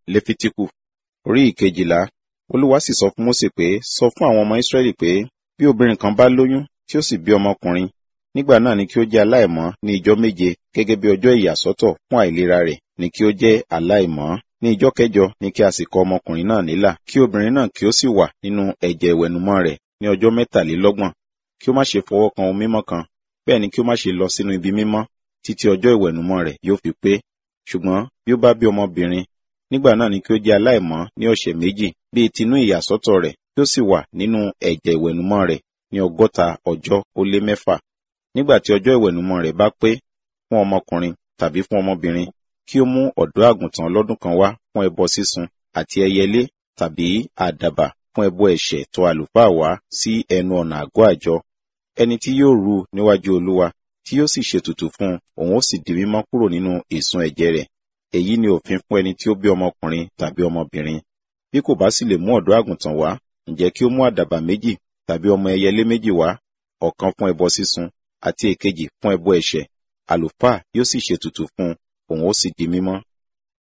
lefitiku orí ìkejìlá olúwa sì sọ fún mósè pé sọ fún àwọn ọmọ israẹli pé bí obìnrin kan bá lóyún tí ó sì bí ọmọkùnrin nígbà náà ni kí ó jẹ́ aláìmọ́ ní ijọ́ méje gẹ́gẹ́ bí ọjọ́ ìyàsọ́tọ̀ fún àìlera rẹ̀ ni kí ó jẹ́ aláìmọ́ ní ijọ́ kẹjọ ni kí a sì kọ ọmọkùnrin náà nílà kí obìnrin náà kí ó sì wà nínú ẹ̀jẹ̀ ìwẹ̀nùmọ́ rẹ̀ ní ọjọ́ mẹ́tàlélọ́gbọ̀n kí ó má ṣe fọwọ́ kan ohun mímọ́ kan bẹ́ẹ̀ ni kí ó má ṣe lọ sínú ibi mímọ́ títí ọjọ́ ìwẹ̀nùmọ́ rẹ̀ yóò fi pé ṣùgbọ́n bí ó bá bí ọmọbìnrin nígbà náà ni kí ó jẹ́ aláìmọ́ ní ọ̀sẹ̀ méjì bíi tinú ìyàsọ́tọ̀ rẹ̀ kí ó sì wà nínú ẹ̀jẹ̀ ìwẹ̀nùmọ́ rẹ̀ ní ọgọ́ta ọjọ́ ó lé mẹ́fà nígbà tí ọjọ́ ìwẹ̀nùmọ́ rẹ̀ bá pé fún ọmọkùnrin tàbí fún ọmọbìnrin kí ó mú ọ̀dọ́ àgùntàn lọ́dún kan wá fún ẹbọ sísun àti ẹyẹlé tàbí àdàbà fún ẹbọ ẹ̀ṣẹ̀ tó àlùfáà wá sí ẹnu ọ̀nà àgọ́ àjọ ẹni tí yóò rú níwájú olúwa tí yóò sì ṣètùtù fún òun ó sì di mímọ́ kúrò nínú ìsun ẹ̀jẹ̀ rẹ̀ èyí ni òfin fún ẹni tí ó bí ọmọkùnrin tàbí ọmọbìnrin bí kò bá sì lè mú ọ̀dọ́ àgùntàn wá ǹjẹ́ kí ó mú àdàbà méjì tàbí ọmọ ẹyẹlé méjì wá ọ̀kan fún ẹbọ sísun àti èkejì fún ẹbọ ẹ̀ṣẹ̀ àlùfáà yóò sì ṣètùtù fún òun ó sì di mímọ́